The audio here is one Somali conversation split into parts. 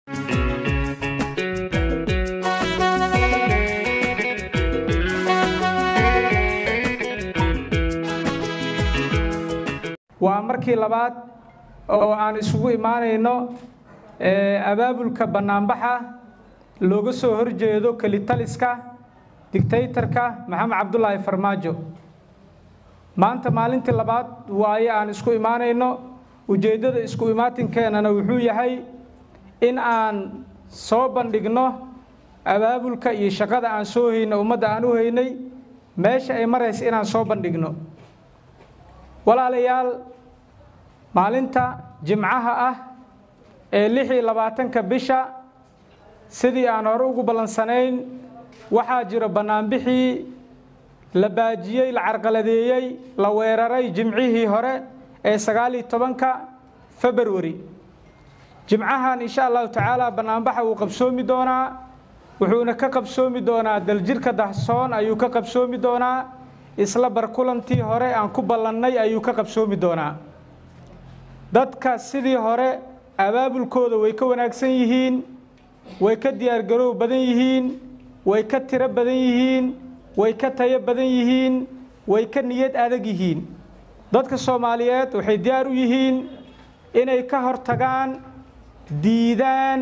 waa markii labaad oo aan isugu imaanayno abaabulka bannaanbaxa looga soo horjeedo kelitaliska digtaytarka maxamed cabdulaahi farmaajo maanta maalintii labaad waaye aan isku imaanayno ujeeddada isku imaatinkeennana wuxuu yahay in aan soo bandhigno abaabulka iyo shaqada aan soo hayno ummadda aan u haynay meesha ay maraysa inaan soo bandhigno walaalayaal maalinta jimcaha ah ee lix iyo labaatanka bisha sidii aan hore ugu ballansanayn waxaa jiro bannaanbixii la baajiyey la carqaladeeyey la weeraray jimcihii hore ee sagaal iyo tobanka februari jimcahan insha allahu tacaala bannaanbaxa wuu qabsoomi doonaa wuxuuna ka qabsoomi doonaa daljirka dahsoon ayuu ka qabsoomi doonaa isla barkulantii hore aan ku ballannay ayuu ka qabsoomi doonaa dadka sidii hore abaabulkooda way ka wanaagsan yihiin way ka diyaargaroow badan yihiin way ka tiro badan yihiin way ka tayo badan yihiin way ka niyad adag yihiin dadka soomaaliyeed waxay diyaar u yihiin inay ka hortagaan diidaan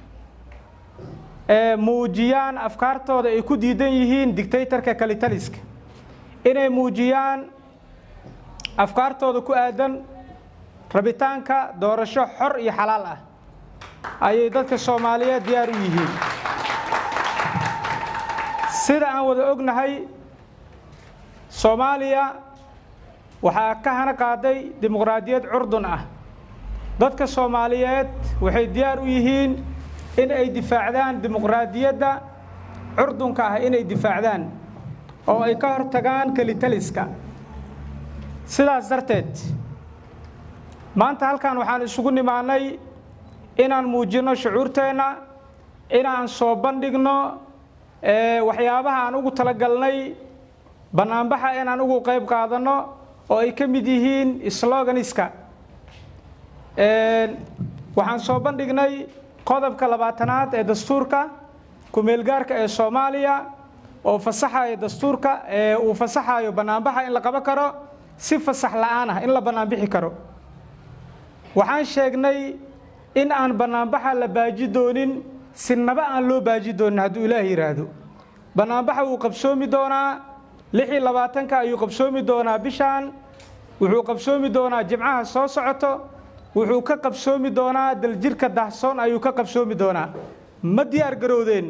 muujiyaan afkaartooda ay ku diidan yihiin digtaytarka kalitaliska inay muujiyaan afkaartooda ku aadan rabitaanka doorasho xor iyo xalaal ah ayay dadka soomaaliyeed diyaar u yihiin sida aan wada ognahay soomaaliya waxaa ka hana qaaday dimuqraadiyad curdun ah dadka soomaaliyeed waxay diyaar u yihiin in ay difaacdaan dimuqraadiyadda curdunka ah inay difaacdaan oo ay ka hortagaan kelitaliska sidaas darteed maanta halkan waxaan isugu nimaanay inaan muujinno shucuurteenna inaan soo bandhigno waxyaabaha aan ugu talagalnay bannaanbaxa inaan ugu qayb qaadanno oo ay ka mid yihiin sloganiska waxaan soo bandhignay qodobka labaatanaad ee dastuurka ku-meelgaarka ee soomaaliya oo fasaxayo dastuurka ee uu fasaxayo bannaanbaxa in la qaban karo si fasax la'aan ah in la bannaanbixi karo waxaan sheegnay in aan bannaanbaxa la baaji doonin sinaba aan loo baaji doonin hadduu ilaah yidhaahdo bannaanbaxa wuu qabsoomi doonaa lix iyo labaatanka ayuu qabsoomi doonaa bishaan wuxuu qabsoomi doonaa jimcaha soo socoto wuxuu ka qabsoomi doonaa daljirka dahsoon ayuu ka qabsoomi doonaa ma diyaar garowdeen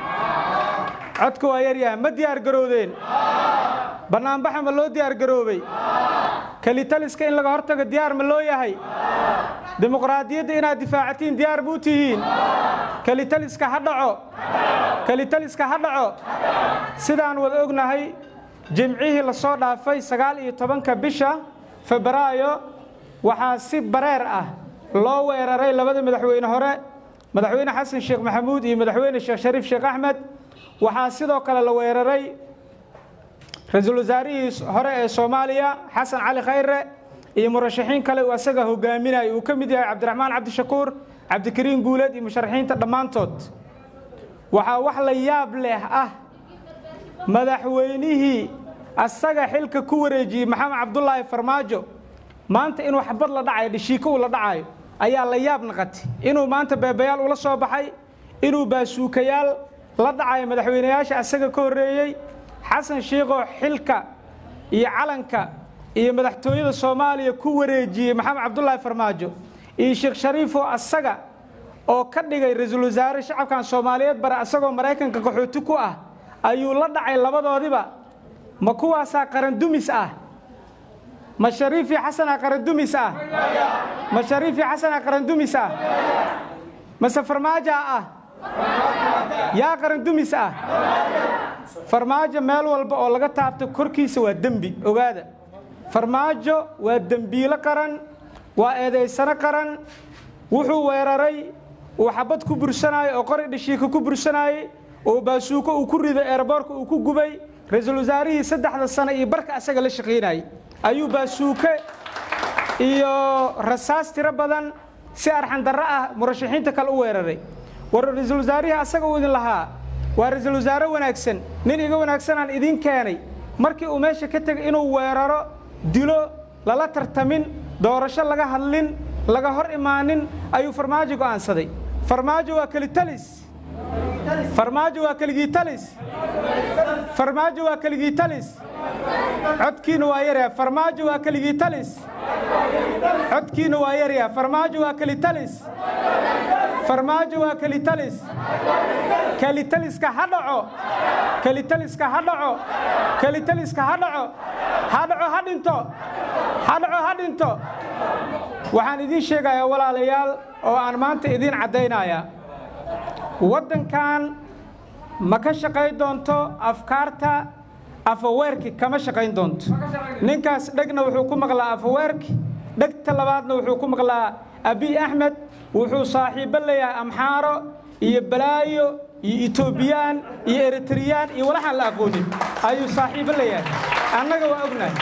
codka waa yaryaha ma diyaar garowdeen bannaanbaxa ma loo diyaar garoobay kelitaliska in laga hortago diyaar ma loo yahay dimuqraadiyadda inaad difaacatiin diyaar buu tihiin kelitaliska ha dhaco kelitaliska ha dhaco sidaan wada ognahay jimcihii la soo dhaafay sagaal iyo tobanka bisha febraayo waxaa si bareer ah loo weeraray labada madaxweyne hore madaxweyne xasan sheekh maxamuud iyo madaxweyne sheekh shariif sheekh axmed waxaa sidoo kale la weeraray ra-iisul wasaarihii hore ee soomaaliya xasan cali khayre iyo murashaxiin kale uu asaga hogaaminaya uu ka mid yahay cabdiraxmaan cabdishakuur cabdikariin guuleed iyo musharaxiinta dhammaantood waxaa wax la yaab leh ah madaxweynihii asaga xilka ku wareejiyey maxamed cabdulaahi farmaajo maanta inuu xabad la dhacayo dhishiiko uu la dhacayo ayaa la yaab naqatay inuu maanta beebayaal ula soo baxay inuu baasuukayaal la dhacayo madaxweynayaasha asaga ka horreeyey xasan shiikhoo xilka iyo calanka iyo madaxtooyada soomaaliya ku wareejiyey maxamed cabdulaahi farmaajo iyo sheekh shariifoo asaga oo ka dhigay ra-iisul wasaare shacabkan soomaaliyeed bare asagoo maraykanka qaxooti ku ah ayuu la dhacay labadoodiba ma kuwaasaa qarandumis ah ma shariifii xasanaa qarandumis ah ma shariifii xasanaa qarandumis ah mase farmaaja ah yaa qarandumis ah farmaajo meel walba oo laga taabto korkiisa waa dembi ogaada farmaajo waa dembiilo qaran waa eedaysano qaran wuxuu weeraray uu xabad ku bursanaayo oo qori dhishiika ku bursanaayey oo baasuuko uu ku riday eeraboorka uu ku gubay ra-iisul wasaarihii saddexda sano iyo barka asaga la shaqaynayay ayuu baasuuke iyo rasaas tiro badan si arxandarro ah murashaxiinta kale u weeraray war ra-iisul wasaarihii asaga uu idin lahaa waa ra-iisul wasaare wanaagsan nin iga wanaagsanaan idiin keenay markii uu meesha ka tegay inuu weeraro dilo lala tartamin doorasho laga hadlin laga hor imaanin ayuu farmaajo go'aansaday farmaajo waa kelitalis farmaajo waa keligiitalis farmaajo waa keligiitalis codkiina waa yaryaa farmaajo waa keligiitalis codkiina waa yaryaa farmaajo waa kelitalis farmaajo waa kelitalis kelitaliska ha dhaco kelitaliska ha dhaco kelitaliska ha dhaco ha dhaco ha dhinto ha dhaco ha dhinto waxaan idiin sheegayaa walaalayaal oo aan maanta idiin caddaynayaa waddankan ma ka shaqayn doonto afkaarta afaweerki kama shaqayn doonto ninkaas dhegna wuxuu ku maqlaa afaweerki dhegta labaadna wuxuu ku maqlaa abiy axmed wuxuu saaxiibbo leeyahay amxaaro iyo balaayo iyo etoobiyaan iyo eritriyaan iyo walaxaan la aqoonin ayuu saaxiibbo leeyahay annaga waa ognahay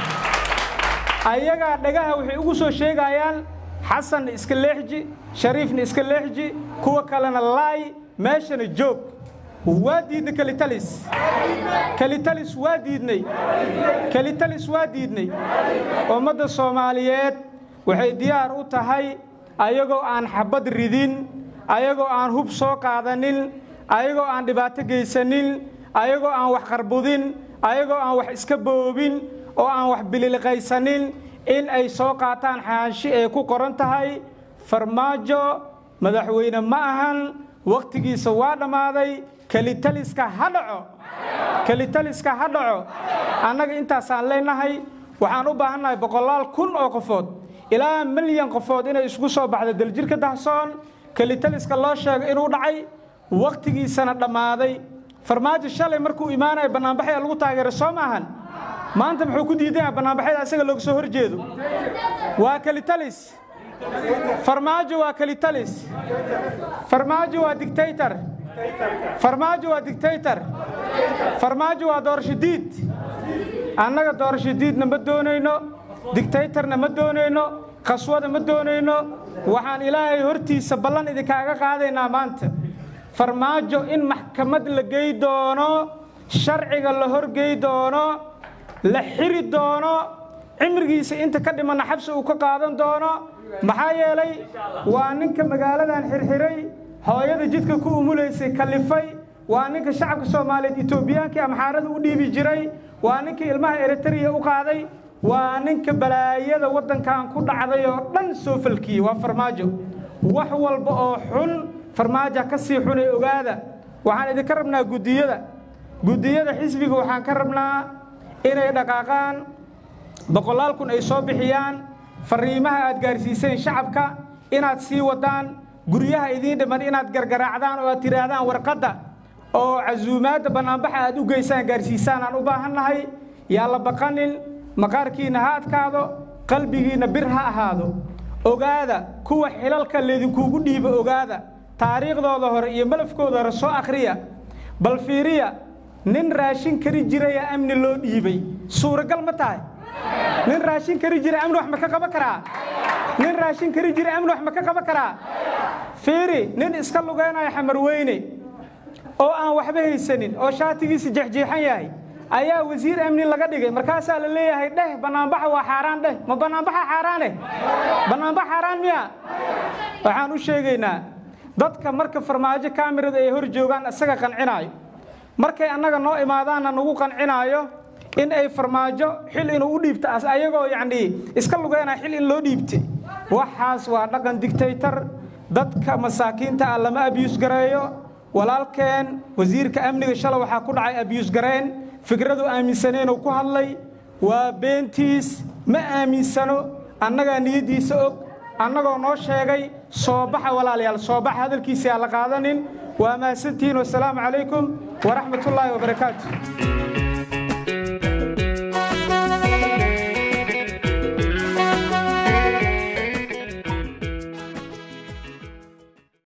ayagaa dhagaha waxay ugu soo sheegayaan xasanna iska leexji shariifna iska leexji kuwa kalena laay meeshana joog waa diidnay kelitalis kelitalis waa diidnay kelitalis waa diidnay ummadda soomaaliyeed waxay diyaar u tahay ayagoo aan xabad ridin ayagoo aan hub soo qaadanin ayagoo aan dhibaato geysanin ayagoo aan wax qarbudin ayagoo aan wax iska boobin oo aan wax bililiqaysanin in ay soo qaataan xaanshi ay ku qoran tahay farmaajo madaxweyne ma ahan wakhtigiisa waa dhammaaday kelitaliska ha dhaco kelitaliska ha dhaco annaga intaasaan leenahay waxaan u baahannahay boqolaal kun oo qofood ilaa milyan qofood inay isku soo baxdo daljirka dahsoon kelitaliska loo sheego inuu dhacay wakhtigiisana dhammaaday farmaajo shalay markuu imaanaya bannaanbaxaya lagu taageero soo maahan maanta muxuu ku diidan yahay bannaanbaxyada asaga looga soo hor jeedo waa kelitalis farmaajo waa kelitalis farmaajo waa dictator farmaajo waa dictator farmaajo waa doorasho diid annaga doorasho diidna ma doonayno dictatorna ma doonayno khaswada ma doonayno waxaan ilaahay hortiisa ballan idinkaaga qaadaynaa maanta farmaajo in maxkamad la gey doono sharciga la horgey doono la xiri doono cimrigiisa inta ka dhimanna xabsi uu ka qaadan doono maxaa yeelay waa ninka magaaladan xirxiray hooyada jidka ku umulaysay kalifay waa ninka shacabka soomaaliyeed etoobiyaankii amxaarada u dhiibi jiray waa ninka ilmaha eritariya u qaaday waa ninka balaayada waddankan ku dhacday oo dhan soo falkiyey waa farmaajo wax walba oo xun farmaaja ka sii xunay ogaada waxaan idinka rabnaa guddiyada guddiyada xisbiga waxaan ka rabnaa inay dhaqaaqaan boqolaal kun ay soo bixiyaan fariimaha aad gaarsiiseen shacabka inaad sii wadaan guryaha idiin dhiman inaad gargaraacdaan oo aad tidhaahdaan warqadda oo casuumaadda bannaanbaxa aad u geysaan gaarsiisaan aan u baahannahay yaa la baqanin maqaarkiinna ha adkaado qalbigiinna bir ha ahaado ogaada kuwa xilalka laydinkuugu dhiibo ogaada taariikhdooda hore iyo malafkooda hore soo akhriya bal fiiriya nin raashin kari jiraya amni loo dhiibay suuragal ma tahay nin raashin kari jira amni wax ma ka qaban karaa nin raashin kari jira amni wax ma ka qaban karaa fiiri nin iska lugeynaya xamar weyne oo aan waxba haysanin oo shaatigiisa jexjeexan yahay ayaa wasiir amni laga dhigay markaasaa la leeyahay dheh bannaanbaxa waa xaaraan dheh ma bannaanbaxa xaaraane bannaanbax xaaraan miya waxaan u sheegaynaa dadka marka farmaajo kaamirada ay hor joogaan isaga qancinaayo markay annaga noo imaadaanna nagu qancinaayo in ay farmaajo xil inuu u dhiibto ayagoo yacnii iska lugeynaya xil in loo dhiibtay waxaas waa dhaqan dictaytor dadka masaakiinta ah lama abiyus gareeyo walaalkeen wasiirka amniga shala waxaa ku dhacay abiyus gareen fikradu aaminsaneenuu ku hadlay waa beentiis ma aaminsano annagaa niyaddiisa og annagoo noo sheegay soo baxa walaalayaal soo baxa hadalkiisa aan la qaadanin waa mahadsantihiin wasalaamu calaykum waraxmatullaahi wabarakaatu